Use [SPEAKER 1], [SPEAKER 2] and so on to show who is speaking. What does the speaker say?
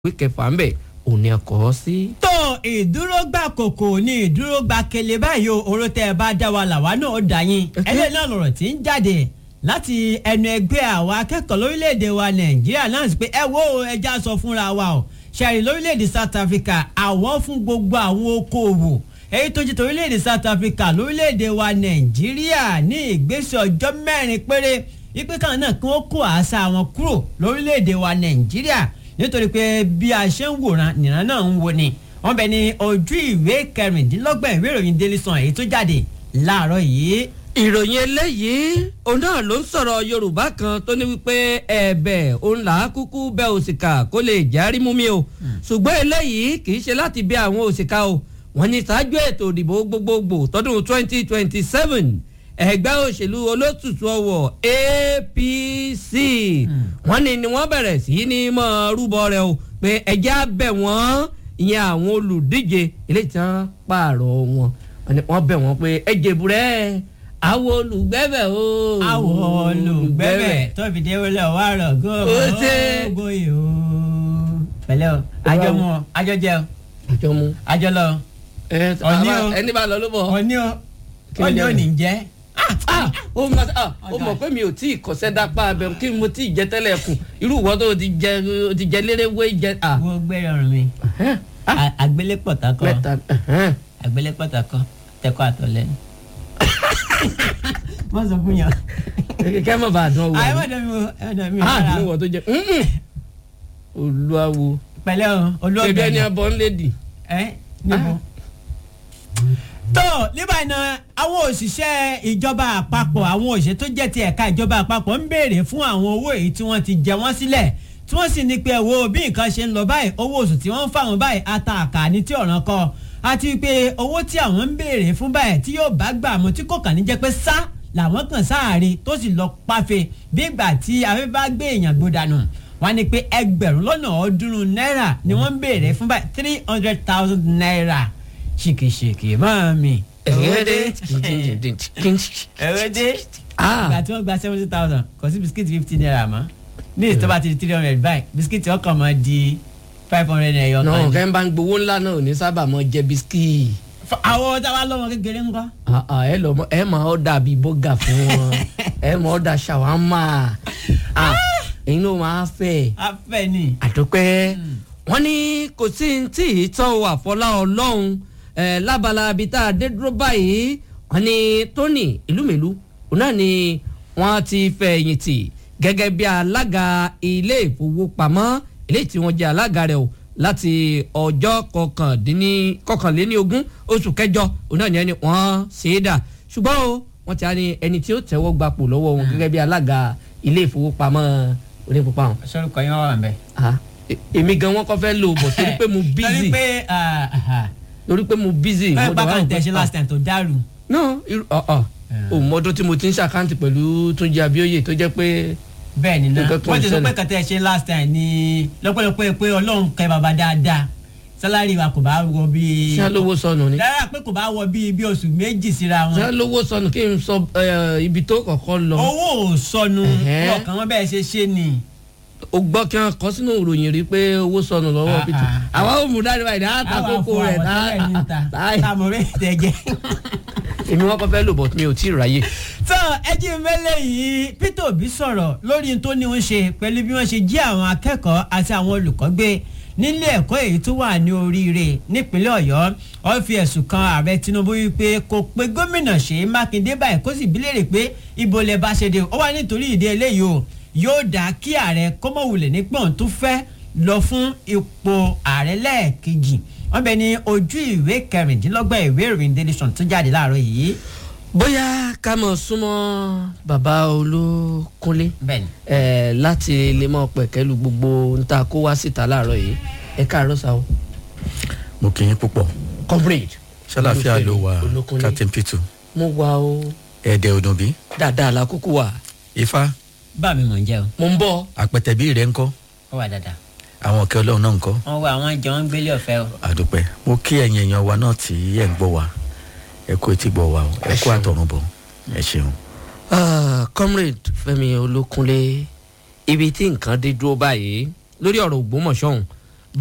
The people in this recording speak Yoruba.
[SPEAKER 1] ìwé kẹfà ń bẹ̀ òní ẹ̀kọ́ sí.
[SPEAKER 2] tó ìdúró gbà kòkò ní ìdúró gbà kele báyìí o oró tẹ ẹ bá dá wa làwa náà ó dà yín ẹlẹ́yìn náà lọ̀rọ̀ tí ń jáde láti ẹnu ẹgbẹ́ àwọn akẹ́kọ̀ọ́ lórílẹ̀‐èdè wa nàìjíríà náà sì pé ẹ wo ẹja sọ fúnra wa o ṣẹ̀rí lórílẹ̀‐èdè south africa àwọn fún gbogbo àwọn okòòwò èyí tó jẹ́ torílẹ̀‐èdè south africa lórílẹ̀‐èdè wa nàìjíríà ní ìgbésẹ̀ ọjọ́ mẹ́rin péré ipe kan náà kí wọ́n kó àṣà wọn kúrò lórílẹ̀‐èdè wa nàìjíríà nítorí pé bí a ṣe ń wòran nìran náà ń wo ni wọ́n bẹ ní ojú ìwé kẹrìndínlọ́gbọ̀n ìwé ìròyìn daily sun èyí tó jáde láàárọ̀ yìí.
[SPEAKER 1] ìròyìn eléyìí òun náà ló ń sọ̀rọ̀ yorùbá kan tó ní wípé ẹ̀bẹ̀ òun là á kúkú bẹ òṣìkà kó lè járí mú mi o ṣùgbọ́n eléyìí kì í ṣe láti bẹ àwọn òṣìkà o wọ́n ní ṣáájú ètò ìdìbò gbogbogbò tọdún twenty twenty seven ẹgbẹ́ òṣèlú olótùtù ọwọ́ apc wọ́n ní ni wọ́n bẹ̀rẹ̀ sí ní mọ́ rúbọ rẹ̀ o pé ẹjẹ́ á bẹ̀ wọ́n ìyẹn àwọn olùdíje eléyìí tí wọ́n pààrọ̀ wọn wọ́n bẹ̀ wọ́n pé ẹ jèbúrẹ́ àwọn olùgbẹ́bẹ̀ o.
[SPEAKER 2] àwọn olùgbẹ́bẹ̀ tó fi dé wọlé ọwọ́ àrọ̀
[SPEAKER 1] Ó ṣe.
[SPEAKER 2] gómìnà o. pẹ̀lẹ́ o àjọ mu ọ àjọ jẹ o
[SPEAKER 1] àjọ mu.
[SPEAKER 2] àjọ lọ
[SPEAKER 1] ẹ
[SPEAKER 2] Ọ̀ní o.
[SPEAKER 1] ẹni bá lọ ló bọ̀.
[SPEAKER 2] ọ̀ní o
[SPEAKER 1] Kí ló
[SPEAKER 2] ọ̀ní
[SPEAKER 1] jẹ́
[SPEAKER 2] ò ní jẹ́.
[SPEAKER 1] ah ó ma ah ó mọ̀ pé mi ò tí ì kọ́sẹ́ dápá abẹ kí mo tí ì jẹ tẹ́lẹ̀ kù irú ìwọ tó o ti jẹ o ti jẹ lérewé jẹ ah.
[SPEAKER 2] wo gbẹ́rẹ̀ ọ̀run mi
[SPEAKER 1] ẹhẹ́n, ah,
[SPEAKER 2] À- àgbélépọ̀ takọ
[SPEAKER 1] mẹ́ta ẹhẹ́n.
[SPEAKER 2] àgbélépọ̀ takọ tẹkọ àtọ̀lẹ́nu. wọ́n sọ fún yàn.
[SPEAKER 1] kẹ́ mọ̀ bá a dán wò.
[SPEAKER 2] àyè má dán mi o ẹ dán mi o.
[SPEAKER 1] ah ní ìwọ tó jẹ mm-mm. olúwawo
[SPEAKER 2] pẹ̀lẹ́ o olóògbé
[SPEAKER 1] ẹgbẹ́ ni abọ́ ń lédi.
[SPEAKER 2] ẹ níbo. tó nígbà iná àwọn òṣìṣẹ́ ìjọba àpapọ̀ àwọn òṣìṣẹ́ tó jẹ́ ti ẹ̀ka ìjọba àpapọ̀ ń béèrè fún àwọn owó èyí tí wọ́n ti jẹ wọ́n sílẹ̀ tí wọ́n sì ní pé wo bí nǹkan ṣe ń lọ báyìí owó oṣù tí wọ́n ń fáwọn báyìí ata àkàní tí ọ̀ràn kọ àti pé owó tí àwọn ń béèrè fún báyìí tí yóò bá gbà mọ́ tí kò kàn ní jẹ́ pé sá làwọn kàn sáàrí tó sì lọ páfe bí ìgbà tí afẹ́fẹ́ bá gbé èèyàn gbódànù wọ́n ní pé ẹgbẹ̀rún lọ́nà ọ̀ọ́dúnrún náírà ni wọ́n ń béèrè fún báyìí three hundred thousand naira ṣìkìṣìkì máa mi. ẹ̀rẹ́dẹ́
[SPEAKER 1] ah
[SPEAKER 2] ìgbà tí wọ́n gba seventy thousand kò sí bisikíìtì fifty naira mọ́ ní ìtọ́ba ti di three hundred báyìí bisikíìtì ọkàn máa di five hundred naira yọ
[SPEAKER 1] náà
[SPEAKER 2] kan.
[SPEAKER 1] kẹ́ ń bá ń gbowó ńlá náà ò ní sábà mọ jẹ bisikíì.
[SPEAKER 2] àwọn táwa lọ́mọ kékeré ńkọ́.
[SPEAKER 1] Ah, ah, ẹ lọ mọ ẹ máa ọ̀dà bíi bọ́gà fún wọn ẹ máa ọ̀dà ṣàwámà Ah, ẹ̀yin ló máa fẹ́
[SPEAKER 2] afẹ́ ni.
[SPEAKER 1] àdúpẹ́ wọ́n ní kò sí ní tí ì tọ́ àfọlá ọlọ́run ẹ̀ lábala ibi tá a dé dúró báyìí wọ́n ní tóní ìlúmẹ̀lú òun náà ni wọ́n ti fẹ̀yìntì gẹ́gẹ́ bí alága ilé ìfowópamọ́ eléyìí tí wọ́n jẹ́ alága rẹ̀ o láti ọjọ́ kọkàndínní kọkànléní ogún oṣù kẹjọ òun náà ni ẹni wọ́n ṣe é dà ṣùgbọ́n o wọ́n ti á ní ẹni tí ó tẹ́wọ́ gbapò lọ́wọ́ wọn gẹ́gẹ́ bí alága ilé ìfowópamọ́ onípòpáwọn
[SPEAKER 2] sọ́rùkọ yín wà wà ń bẹ̀.
[SPEAKER 1] ah e- èmi gan wọn kọ fẹ́ lò bọ̀ torí pé mo
[SPEAKER 2] torí
[SPEAKER 1] busy
[SPEAKER 2] pé
[SPEAKER 1] torí pé mo busy.
[SPEAKER 2] báyìí
[SPEAKER 1] mo dẹ̀ wá
[SPEAKER 2] bákan
[SPEAKER 1] wò pé,
[SPEAKER 2] tẹ̀sí last time tó dàrú.
[SPEAKER 1] no irú ọ̀ ọ̀ o mọdún tí mo ti ń ṣàkáǹtì pẹ̀lú Túnjí Abíóyè tó jẹ́ pé
[SPEAKER 2] bẹ́ẹ̀ ni náà
[SPEAKER 1] Nǹkan kan
[SPEAKER 2] wọ́n ti sọ
[SPEAKER 1] ṣẹlẹ̀.
[SPEAKER 2] pé kàtẹ́ ṣe last time ni lọ́pọ̀lọpọ̀ pé ọlọ́run kẹ́ bàbá dáadáa sálárì wa kò bá wọ bíi.
[SPEAKER 1] ṣá lówó sọnù ni
[SPEAKER 2] rárá pé kò bá wọ bíi bí oṣù méjì síra
[SPEAKER 1] ṣá
[SPEAKER 2] wọn.
[SPEAKER 1] lówó sọnù kí n sọ eh, ibi tó kọ̀kọ́ lọ
[SPEAKER 2] owó ò sọnù
[SPEAKER 1] Ẹ̀hẹ́.
[SPEAKER 2] ọkàn wọn bẹ́ẹ̀ ṣe ṣe ni.
[SPEAKER 1] o gbọ́ kí wọ́n kọ sínú ìròyìn rí pé owó sọnù lọ́wọ́
[SPEAKER 2] Ah,
[SPEAKER 1] Peter
[SPEAKER 2] ah.
[SPEAKER 1] àwa ò mú dáadé báyìí dáa ta kókó rẹ̀ dáa
[SPEAKER 2] táàmù rẹ̀ tẹ̀ jẹ́.
[SPEAKER 1] èmi wọn kọ fẹ́ lò bọ̀ mi ò tí ì ráyè.
[SPEAKER 2] tán ẹjí mẹ́lẹ̀ yìí Peter Obi sọ̀rọ̀ lórí tó ní ń ṣe pẹ̀lú bí wọ́n ṣe jí àwọn akẹ́kọ̀ọ́ àti àwọn olùkọ́ gbé nílé ẹ̀kọ́ èyí tó wà ní oríire nípínlẹ̀ Ọ̀yọ́ ó fi ẹ̀sùn kan ààrẹ Tinubu wípé kò pé gómìnà Ṣèyí Mákindé báyìí kó sì bí léèrè pé ibo lẹ bá ṣe dé ó wà nítorí ìdí eléyìí o yóò dá kí ààrẹ kọ́mọ̀wulẹ̀ nípọ̀n tó fẹ́ lọ fún ipò ààrẹ lẹ́ẹ̀kejì wọ́n bẹ ní ojú ìwé kẹrìndínlọ́gbọ̀n ìwé ìròyìn Daily Sun tó jáde láàárọ̀ yìí
[SPEAKER 1] bóyá ká mọ̀ súnmọ́ bàbá Olúkúnlé
[SPEAKER 2] bẹ́ẹ̀ ni.
[SPEAKER 1] ẹ láti lè mọ pẹ̀kẹ́lu gbogbo ń ta kó wá síta láàárọ̀ yìí ẹ káàárọ̀ sa o.
[SPEAKER 3] mo kì í púpọ̀
[SPEAKER 1] comrade.
[SPEAKER 3] ṣàlàfíà ló wà
[SPEAKER 1] Olúkúnlé.
[SPEAKER 3] captain pitu
[SPEAKER 1] mo wà o
[SPEAKER 3] ẹ̀ẹ́dẹ̀ òdùnbí
[SPEAKER 1] dáadáa la kúkú wà
[SPEAKER 3] ifá
[SPEAKER 2] bá mi mọ̀ ń jẹ́ o
[SPEAKER 1] mo ń bọ̀.
[SPEAKER 3] àpẹtẹ̀bí rẹ̀ ńkọ́
[SPEAKER 2] ó wà dáadáa
[SPEAKER 3] àwọn ọ̀kẹ́ ọlọ́run náà ńkọ́
[SPEAKER 2] wọ́n wá àwọn jọ ń gbélé ọ̀fẹ́ o.
[SPEAKER 3] àdúpẹ́ mo kí ẹ̀yin èèyàn wa náà tí ẹ̀ ń gbọ́ wa ẹ kú etí gbọ́ wa o ẹ kú
[SPEAKER 1] ṣeun.
[SPEAKER 3] àtọ̀run bọ̀ ẹ ṣeun.
[SPEAKER 1] Ah, comrade Fẹ́mi Olúkúnlé ibi tí nǹkan dé dúró báyìí lórí ọ̀rọ̀ Ògbómọ̀ṣọ́ ọ̀hún